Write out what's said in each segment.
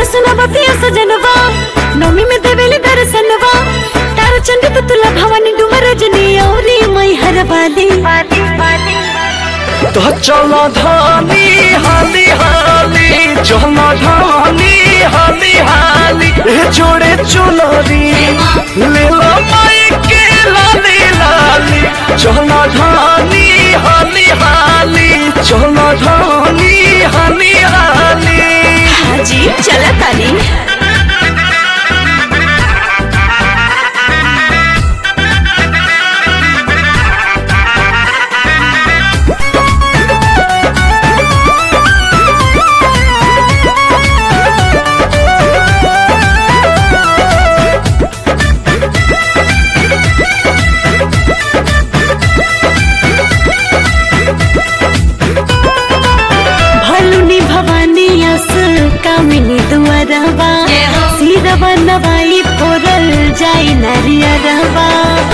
सुना बतिया सजनवा नौमी में देवेली दर्शनवा तार चंडी तुला भवानी डुमर रजनी औरी मई हर वाली तो चल धानी हाली हाली चल धानी हाली हाली ए जोड़े चुनरी ले लो माई के लाली लाली चल धानी हाली हाली चल धानी हाली हाली हाजी चला ताली भलुनी भवानी अस कामिनी दुआरवा सिरवा नवाई फोरल जाई नारियरवा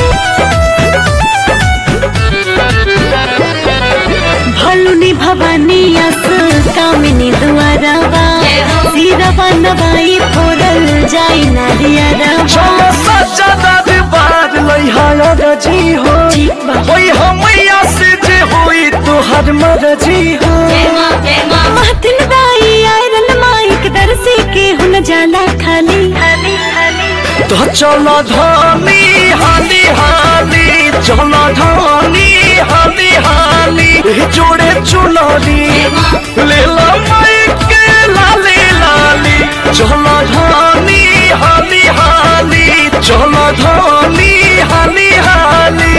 भलुनी भवानी अस कामिनी दुआरवा सिरवा नवाई फोरल जाई नारियरवा चल सच्चा दरबार लइहा रजी हो ठीक बा। होई हमैया से जे होई तोहर मरजी हो महतिन दाई आयरन माइक दरसी के हुन जाला खाली तो चल धानी हाली हाली चल धानी हाली हाली ए जोड़े चुनरी ले लो माई के लाली लाली चल धानी हाली हाली चल धानी हाली हाली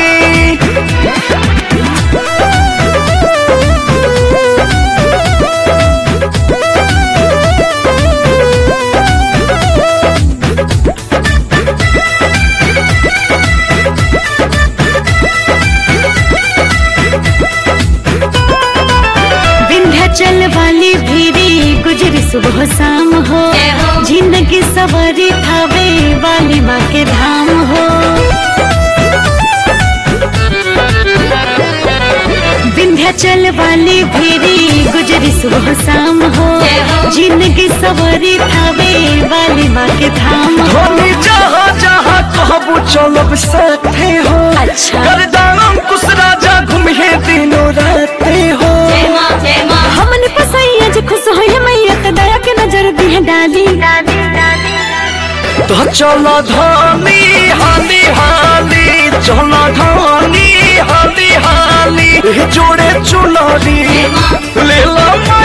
विंध्याचल वाली भीरी गुजरी सुबह शाम हो जिंदगी सवारी थावे वाली माँ के धाम हो विंध्याचल वाली भीरी गुजरी सुबह शाम हो जिंदगी सवारी थावे वाली माँ के धाम हो धोनी जहाँ जहाँ कहबू चलब साथे हो अच्छा। करदाम कुछ राजा घूमे दिनों राते हो हमन पसैया जो खुश हो मैया के दया के नजर दी है डाली तो चल धानी हाली हाली चल धानी हाली हाली ए जोड़े चुनरी ले लो